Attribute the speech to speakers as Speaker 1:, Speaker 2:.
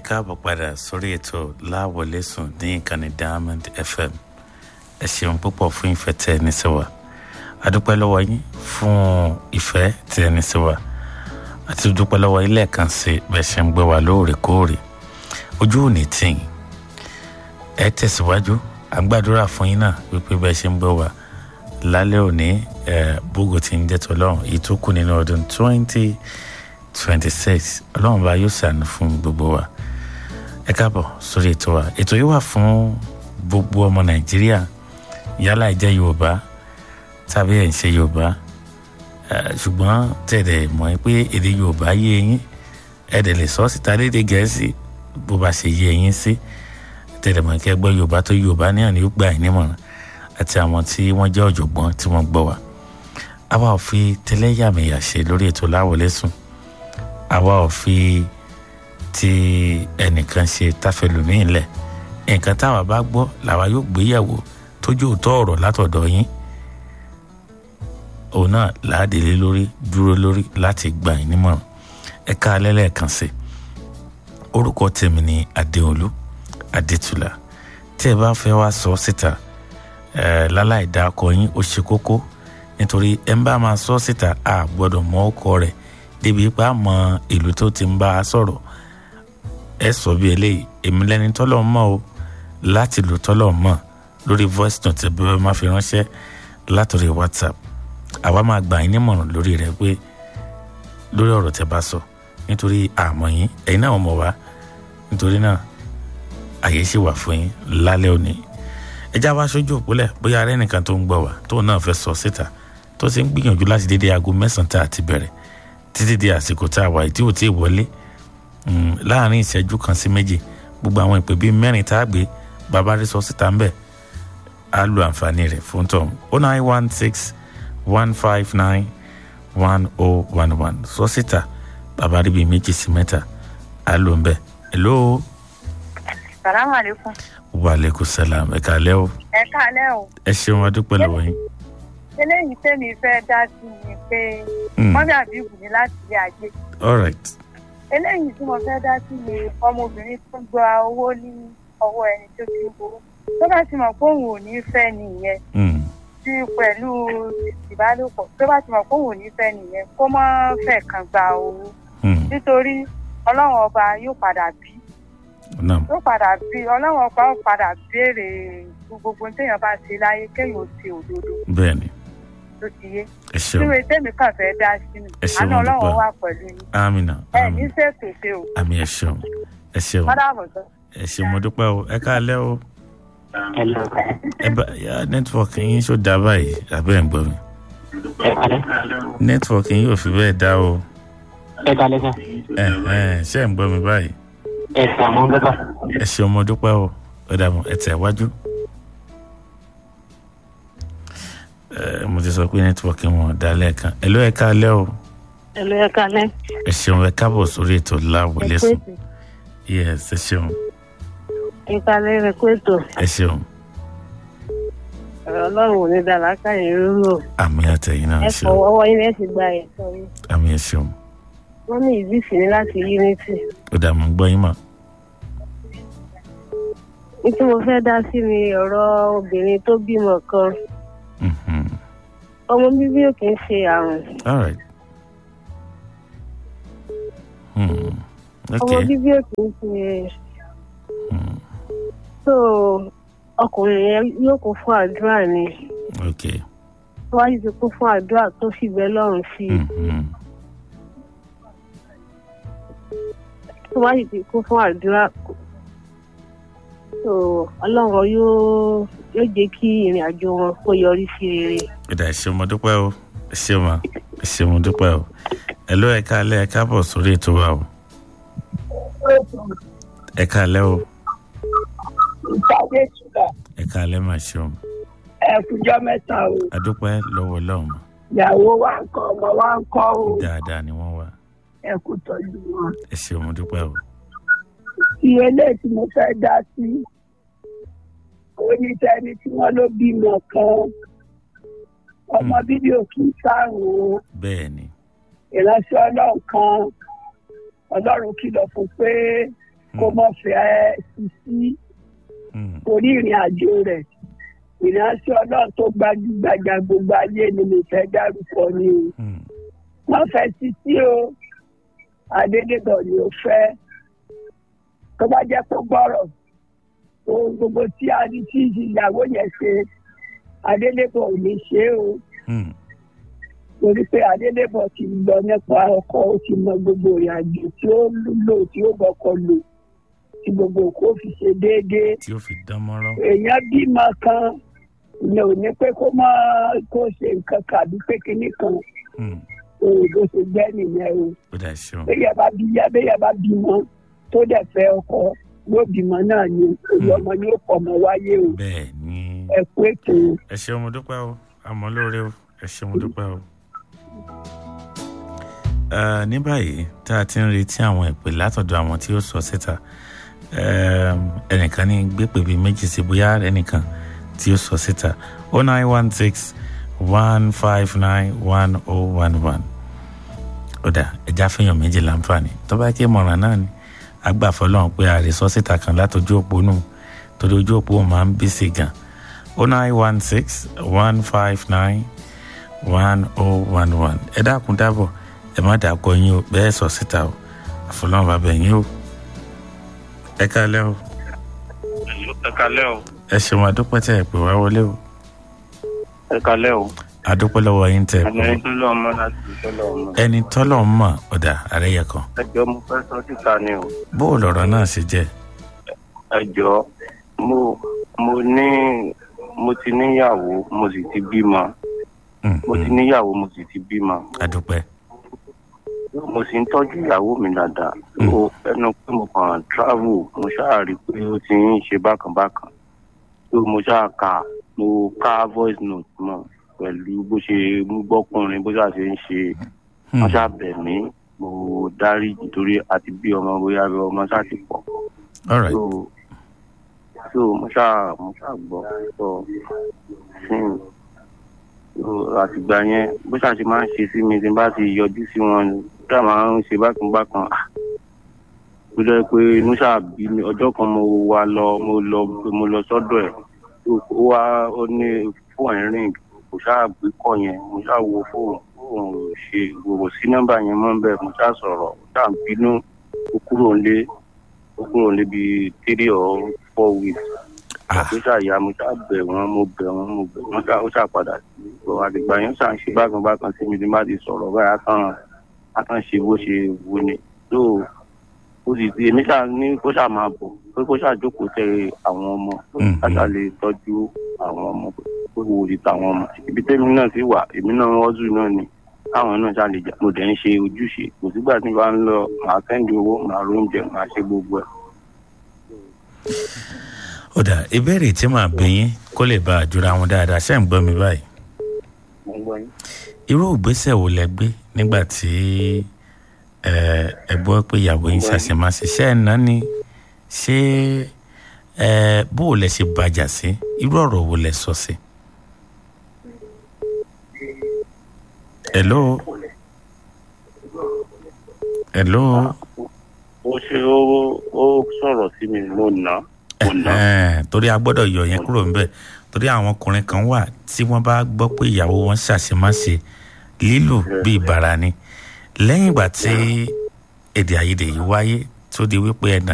Speaker 1: káàbọ̀ padà sórí ètò láwọlé sùn ní ìkànnì diamond fm ẹ ṣeun púpọ̀ fún ìfẹ́ tẹ ẹni sí wa adúpẹ́ lọ́wọ́ yín fún ìfẹ́ tẹ ẹni sí wa àti dúpẹ́ lọ́wọ́ yín lẹ́ẹ̀kan sí bẹ́ẹ̀ ṣe ń gbé wa lóòrèkóòrè ojú ò ní tì yín ẹ tẹ̀síwájú à ń gbàdúrà fún yín náà wípé bẹ́ẹ̀ ṣe ń gbé wa lálẹ́ òní bógo ti ń jẹ́ tọ́lọ́run èyí tó kù nínú ọdún twenty twenty six ọlọ́run bá yóò ṣàánú fún gbogbo wa ẹ káàbọ̀ sórí ètò wa ètò yìí wà fún gbogbo ọmọ nàìjíríà yálà ìjẹ́ yorùbá tàbí ẹ̀ ń ṣe yorùbá ṣùgbọ́n tẹ̀lé mọ̀ pé èdè yorùbá yé yín ẹ̀dẹ̀ lè sọ síta lédè gẹ̀ẹ́sì bó bá ṣe yé yín sí tẹ̀lé mọ̀ kí ẹ gbọ́ yorùbá tó yorùbá ní àná yóò gbà yín nímọ̀ràn àti àwọn tí wọ́n jẹ́ ọ̀jọ̀gbọ́n tí wọ́n gbọ́ wa àwa ò fi tẹlẹ́yàmẹ̀yà ṣe lórí ètò láwọlé sùn àwa ò fi ti ẹnìkan ṣe táfẹlùmíì lẹ̀ nǹkan táwa bá gbọ́ làwa yóò gbéyàwó tójú òótọ́ ọ̀rọ̀ látọ̀dọ̀ yín òun náà láàdélé lórí dúró lórí láti gbà yín nímọ̀ràn ẹ ká alẹ́ lẹ́ẹ̀kan sí orúkọ tèmi ni adéolú adétúlà tí ẹ bá fẹ́ wá sọ síta ẹ láláì dá ọkọ yín ó ṣe kókó nítorí ẹ ń bá máa sọ síta a gbọ́dọ̀ mọ ọkọ rẹ̀ débi pa mọ ìlú tó ti ń bá a sọ̀rọ̀ ẹ sọ bí eléyìí èmi lẹni tọ́lọ̀ mọ́ o láti lò tọ́lọ̀ mọ́ lórí voice note bí wọ́n máa fi ránṣẹ́ látòrí whatsapp àwa máa gbà yín nímọ̀ràn lórí rẹ̀ pé lórí ọ̀rọ̀ tẹ́ bá sọ nítorí àmọ́ yín ẹ̀yin náà mọ̀ wá nítorí náà àyè ṣì wà fún yín lálẹ́ òní ẹjá wá sójú òpólẹ̀ bóyá arẹ́ nìkan tó ń gbọ́ wá tóun náà fẹ́ sọ síta tó ti ń gbìyànjú láti dédé aago mẹ́sàn-án tá a ti bẹ̀rẹ̀ títí di àsìkò tá a wà tí ò tí ì wọlé láàrin ìṣẹ́jú kan sí méjì gbogbo àwọn ìpè bíi mẹ́rin tá a gbé bàbá rí sọ síta ń bẹ̀ á lo àǹfààní rẹ̀ fún tọ̀hún o nine one six one five nine one oh one one sọ síta bàbá rí bíi méjì sí mẹ́ta á lò ń bẹ̀ hello.
Speaker 2: salaamaleykum.
Speaker 1: wa aleykum salaam ẹ kàlẹ́ o.
Speaker 2: ẹ kálẹ́ o.
Speaker 1: ẹ ṣeun adúpẹ́ lọ́wọ́ yín.
Speaker 2: eléyìí tẹ́mi fẹ́ dá sí ni pé mọ́mí àbíkù ní láti ilé ajé.
Speaker 1: all right.
Speaker 2: eléyìí tí mo fẹ́ dá sí ni ọmọbìnrin tó gba owó ní ọwọ́ ẹni tó ti ń gbowó tó bá ti mọ̀ pé òun ò ní fẹ́ nìyẹn tí pẹ̀lú ìbálòpọ̀ tó bá ti mọ̀ pé òun ò ní fẹ́ nìyẹn kó má fẹ́ kàn gba owó nítorí ọlọ́run ọba yóò padà bí yóò padà bí ọlọ́run ọba yóò padà béèrè gbogbo téèyàn bá ṣe láyé kéèyàn ó ṣe òdodo.
Speaker 1: bẹ́ẹ̀ni
Speaker 2: tó ti yé.
Speaker 1: ẹ ṣeun
Speaker 2: nínú ètèmi kan fẹ́ dá sí mi.
Speaker 1: ẹ ṣeun
Speaker 2: àná ọlọ́run wà pẹ̀lú yín.
Speaker 1: amina
Speaker 2: ẹ ní ṣètò ṣe o.
Speaker 1: àmì ẹ ṣeun ẹ ṣeun
Speaker 2: mọ́dàbọ̀ sọ.
Speaker 1: ẹ ṣeun mo dúpẹ́ o ẹ káalẹ́ o. ẹ bá yá nẹ́tíwọ̀kì yín ṣó dá báyìí àbẹ́ ẹ̀ ń gbọ́ mi. nẹ́tíwọ̀kì yín ò fi bẹ́ẹ̀ dá o.
Speaker 3: ẹ kalẹ sá.
Speaker 1: ẹ ẹ ṣé ẹ̀ ń gbọ́ mi báyìí.
Speaker 3: ẹ sàmú gbọ́dọ̀.
Speaker 1: ẹ ṣeun mo dúpẹ́ o ó dàbọ̀ ẹ tẹ̀ wájú. mo ti sọ pé nẹ́tíwọ̀kì wọn dá lẹ́ẹ̀kan ẹ ló ẹ káalẹ́ o.
Speaker 2: ẹ ló ẹ kálẹ́.
Speaker 1: ẹ ṣeun ẹ káàbọ̀ sórí ètò láwọlé sùn. yes ẹ ṣeun
Speaker 2: ẹ kálẹ́ rẹ kó ètò.
Speaker 1: ẹ ṣeun
Speaker 2: ọlọ́run ò ní dá lákàyè rúrò.
Speaker 1: àmì àtẹ̀yìn náà
Speaker 2: ẹ
Speaker 1: ṣeun
Speaker 2: fọwọ́ ọwọ́ yín lẹ́sìn gba ẹ̀sọ́ yín.
Speaker 1: àmì ẹ ṣeun
Speaker 2: wọ́n ní ìbísí ní láti unity.
Speaker 1: ó dà mọ́ gbọ́ yín mọ́.
Speaker 2: ní tí mo fẹ́ dá sí ni ọ̀rọ̀ obìnrin tó bímọ kan
Speaker 1: Mhm.
Speaker 2: ọmọ bíbí ò kì í ṣe àrùn
Speaker 1: all right. Hmm.
Speaker 2: ọmọ
Speaker 1: okay.
Speaker 2: bíbí ò kì í ṣe
Speaker 1: Hmm.
Speaker 2: so ọkùnrin yẹn yóò kún fún àdúrà ni
Speaker 1: okay.
Speaker 2: tó wáyé ti kún fún àdúrà tó sì bẹ lọ́rùn sí i
Speaker 1: Mhm.
Speaker 2: tó wáyé ti kún fún àdúrà so ọlọ́run yóò yóò jẹ́ kí ìrìn àjò wọn kó yọrí sí rere.
Speaker 1: ó dà ẹ ṣeun mo dúpẹ́ o ẹ ṣeun ma ẹ ṣeun mo dúpẹ́ o ẹ ló ẹ káalẹ́ ẹ káàbọ̀ sórí ètò wa o ẹ káalẹ́ o
Speaker 4: ìpàdé ìtura
Speaker 1: ẹ káalẹ́ mà ṣeun
Speaker 4: ẹkùjọ mẹ́ta o
Speaker 1: adúpẹ́ lọ́wọ́ lọ́hùn
Speaker 4: ìyàwó wa ń kọ́ ọmọ wa ń kọ́ o
Speaker 1: dáadáa ni wọ́n wà
Speaker 4: ẹkù tọ́jú wọn.
Speaker 1: ẹ ṣeun mo dúpẹ́ o
Speaker 4: iye ilé tí mo fẹ́ dá sí onítẹ̀ni tí wọ́n ló bímọ kan ọmọ bíbí òkú sárùn
Speaker 1: bẹ́ẹ̀ ni
Speaker 4: ìránṣẹ́ ọlọ́run kan ọlọ́run kìlọ̀ fún pé kó mọ̀ fẹ́ sisi
Speaker 1: Mm.
Speaker 4: torí ìrìn àjò rẹ̀ ìrìnàṣẹ́ ọlọ́run tó gbajúgbajà gbogbo ayé ni mo fẹ́ dárúkọ ni o
Speaker 1: Mm.
Speaker 4: wọ́n fẹ́ sisi o adédèbọ̀ ni ó fẹ́ tó bá jẹ́ kó gbọ́rọ̀ ohun gbogbo tí a ní tí ìyàwó yẹn ṣe adédèbọ̀ ò ní ṣe é o
Speaker 1: Mm.
Speaker 4: torí pé adélébọ̀ ti lọ nípa ọkọ ó ti mọ gbogbo ìrìn àjò tí ó lò tí ó bọkọ lò tí gbogbo nǹkan ó fi ṣe déédéé
Speaker 1: tí ó fi dán mọ́rán.
Speaker 4: èèyàn bímọ kan ìyẹn ò ní pé kó má kó ṣe nǹkan kàbí pé kinní kan
Speaker 1: Mm.
Speaker 4: òun ló ṣe gbẹ́ nìyẹn o
Speaker 1: ó dà ṣeun.
Speaker 4: béèyàn bá bí béèyàn bá bímọ tó dẹ̀ fẹ́ ọkọ yóò bímọ náà ni òye ọmọ yóò pọ̀ mọ́ wáyé o
Speaker 1: bẹ́ẹ̀ ni
Speaker 4: ẹ kú ètò o.
Speaker 1: ẹ ṣeun mo dúpẹ́ o àmọ́ lóore o ẹ ṣeun mo dúpẹ́ o. Ẹ, ní báyìí tá a ti ń retí àwọn ìpè látọ̀dọ̀ àwọn tí ó sọ síta ẹm, ẹnìkan ní gbépè bíi méjì sí bóyá ẹnìkan tí ó sọ síta o nine one six one five nine one oh one one ọ̀dà ẹja fẹ́yàn méjì láǹfààní tó bá ké mọ̀ràn náà ni agbàfọ́ lọ́hùn pé ààrẹ sọ síta kan látọjú òpó nù torí ojú òpó máa ń bí sí gan o nine one six one five nine one oh one one ẹ dákun dábọ̀ ẹ má dàkọ yín o bẹ́ẹ̀ sọ síta o àfọlọ́run bàbá yín o ẹ kálẹ́ o
Speaker 3: ẹ kalẹ́ o
Speaker 1: ẹ ṣeun àdúpẹ́ tẹ̀ ẹ pè wá wọlé o
Speaker 3: ẹ kalẹ́ o
Speaker 1: àdúpẹ́ lọ́wọ́ yín tẹ̀ ẹ pè
Speaker 3: ẹni tó lọ ọmọ láti ìṣẹ̀lẹ̀ ọmọ
Speaker 1: ẹni tọ́lọ̀ ń mọ̀ ọ̀dà àrẹ́yẹ kan
Speaker 3: ẹjọ́ mo fẹ́ sọ síta ni o
Speaker 1: bó o lọ̀rọ̀ náà ṣe jẹ́
Speaker 3: ẹjọ́ mo mo ní mo ti níyàwó mo sì ti bímọ
Speaker 1: Mm,
Speaker 3: mo ti
Speaker 1: mm,
Speaker 3: níyàwó mo sì ti bímọ
Speaker 1: àdúpẹ́
Speaker 3: mo sì ń tọ́jú ìyàwó mi dáadáa
Speaker 1: Mm.
Speaker 3: o ẹnu pé mo kàn travel mo ṣáà rí i pé ó ti ń ṣe bákan bákan tó mo ṣáà ka mo ká voice note mọ pẹ̀lú bó ṣe ń gbọ́kùnrin bó ṣáà ṣe ń ṣe
Speaker 1: Hmm,
Speaker 3: wọ́n ṣáà bẹ̀ mí mo dárí nítorí àti bí ọmọ bóyá bí ọmọ ṣáà ti pọ̀
Speaker 1: all right
Speaker 3: so so mo ṣáà mo ṣáà gbọ́ sọ fún so àtìgbà yẹn bó ṣáà ṣe máa ń ṣe sí mi tí n bá ti yọjú sí wọn ṣáà máa ń ṣe bákan bákan ah tó jẹ́ pé inú ṣáà bí mi ọjọ́ kan mo wá lọ mo lọ mo lọ sọ́dọ̀ ẹ̀ ó wá ó ní fóònù ẹ̀ rìn kò ṣáà gbé kọ́ yẹn mo ṣáà wo fóònù fóònù ṣe gbogbo sí nọ́mbà yẹn mọ́ bẹ́ẹ̀ mo ṣáà sọ̀rọ̀ mo ṣáà bínú ó kúrò nílé ó kúrò nílé bíi three or four weeks
Speaker 1: ah
Speaker 3: àti ṣàyà mo ṣáà bẹ̀ wọ́n mo bẹ̀ wọ́n mo bẹ̀ wọ́n ṣáà ó ṣáà padà sí ìgbọ̀ àdìgbà yẹn ṣáà ń ṣe bákan bákan sí mi tí má ti sọ̀rọ̀ báyìí á kàn á kàn ṣe bó ṣe wù ni tó ó sì ti èmi ṣáà ní kó ṣáà máa bọ̀ pé kó ṣáà jókòó tẹ àwọn ọmọ
Speaker 1: Mm,
Speaker 3: ká ṣáà lè tọ́jú àwọn ọmọ pé wo ti tàwọn ọmọ ibi tẹ́mi náà sì wà èmi náà wọ́n náà ni káwọn náà ṣáà lè jà mo dẹ̀ ń ṣe ojúṣe kò sígbà tí n bá ń lọ màá sẹ́ndì owó màá róúnjẹ màá ṣe gbogbo ẹ̀.
Speaker 1: ó dà ìbéèrè tí màá bí yín kó lè bá a jura wọn dáadáa ṣé ń gbọ́ mi báyìí
Speaker 3: mo ń gbọ́ yín.
Speaker 1: irú ìgbésẹ̀ wo lẹ gbé nígbà tí ẹ ẹ gbọ́ pé ìyàwó yín ṣàṣemáṣe ṣé ẹ̀ náà ni ṣé ẹ bó o lẹ ṣe bàjà sí irú ọ̀rọ̀ wo lẹ sọ sí. hello hello
Speaker 3: ó ṣe ó ó sọ̀rọ̀ sí mi mo nà mo nà
Speaker 1: ẹ̀hẹ́n, torí a gbọ́dọ̀ yọ yẹn kúrò ńbẹ̀ torí àwọn ọkùnrin kan wà tí wọ́n bá gbọ́ pé ìyàwó wọn ṣàṣemáṣe lílù bíi bàrà ni lẹ́yìn ìgbà tí èdè àìyedè yìí wáyé tó di wípé ẹ̀nà